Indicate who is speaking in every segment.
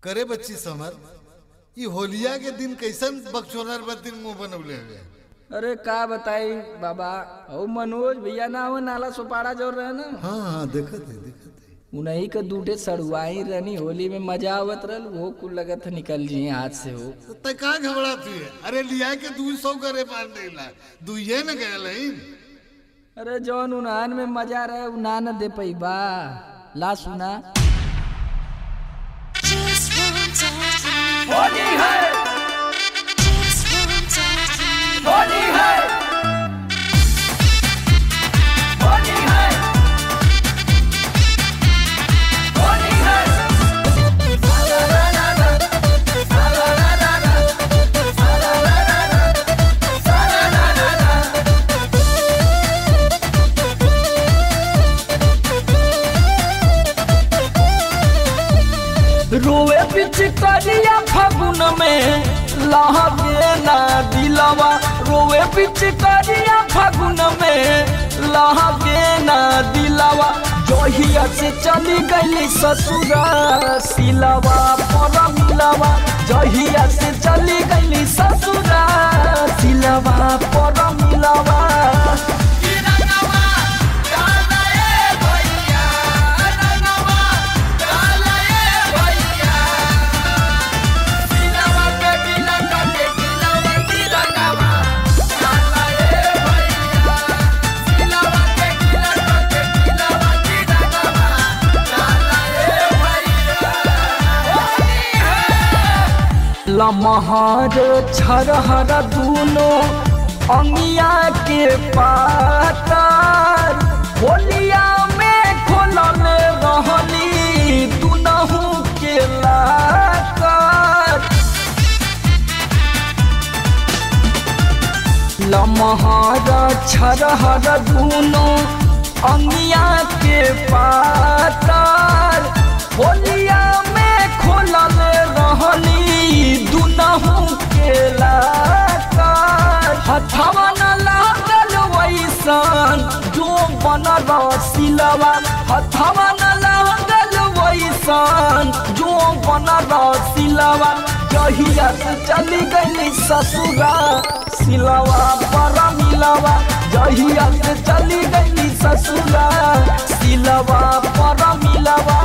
Speaker 1: करे बच्ची समर ई होलिया के दिन कैसन बकचोनर बदिन मुंह बनवले हुए
Speaker 2: अरे का बताई बाबा ओ मनोज भैया ना हो नाला सुपाड़ा जोर रहे ना
Speaker 1: हाँ हाँ देखत है देखत है
Speaker 2: उन्हीं के दूठे सड़ुआई रहनी होली में मजा आवत रहल वो कुल लगत है निकल जी हाथ से हो
Speaker 1: तो तय का घबरा तू है अरे लिया के दू सौ करे पार नहीं ला दुइये न गए लही
Speaker 2: अरे जौन उन्हान में मजा रहे उना न दे पई बा ला सुना
Speaker 3: Just one touch.
Speaker 2: होली है
Speaker 3: Just one touch.
Speaker 2: होली है होली है होली है रोवे पिचकारिया फागुन में लहगे ना दिलवा रोवे पिचकारिया फागुन में लहगे ना दिलवा जहिया से चली गई ससुरा सिलवा पर मिलवा जहिया से चली गई ससुरा सिलवा पर मिलवा लमहर छरहर दूनो अंगिया के पातर होलिया में खोलल रहली दुनहु के लाकर लमहर छरहर दूनो अंगिया के पातर होलिया में खोलल रहली दुनहु के लाकर हथवा न लागल वैसन जो बनल सिलवा हथवा न लागल वैसन जो बनल सिलवा जहिया से चली गई ससुरा सिलवा पर मिलवा जहिया से चली गई ससुरा सिलवा पर मिलवा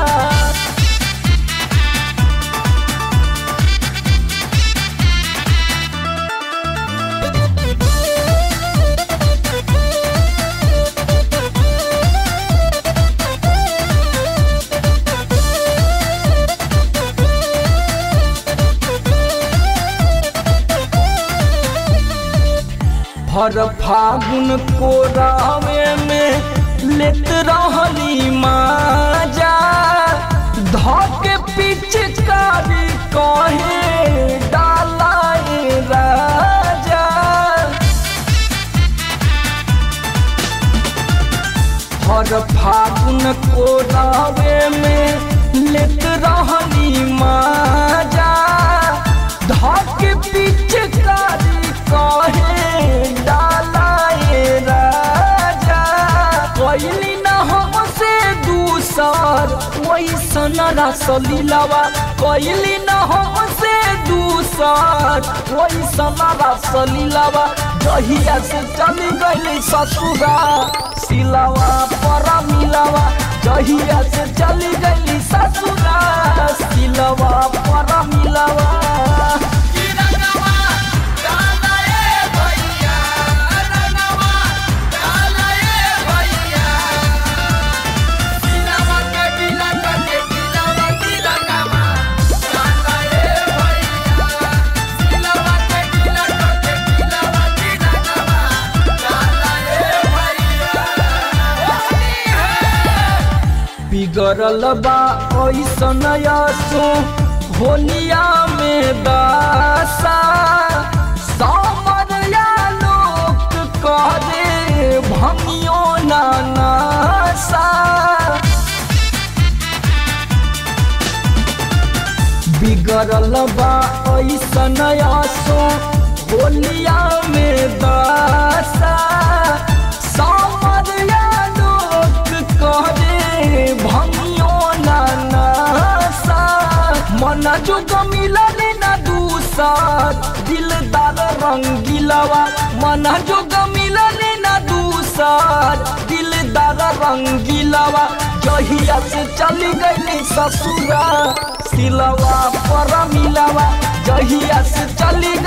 Speaker 2: भर फागुन को रावे में लेत रहली माजा धके पिचकारी कहे डालाए राजा हर फागुन को रावे में लेत रहली माजा धके पिचकारी कहे डालाए राजा कैली न हमसे दूसर वैसन रसलीलावा कैली न हमसे दूसर वैसन रसलीलावा जहिया से चली गई ससुरा सिलावा पर मिलावा जहिया से चली गई ससुरा सिलावा पर मिलावा बिगड़ल बा ऐसन यसो होलिया में दासा सामरिया लोक करे भंगियो ना नासा बिगड़ल बा ऐसन यसो होलिया में दासा सामरिया लोक करे भंगियो ना नासा मन मन जोग मिलल ना दूसर दिलदार रंगीलवा मन जोग मिलल ना दूसर दिलदार रंगीलवा जहिया से चली गई ससुरा सिलवा पर मिलवा जहिया से चली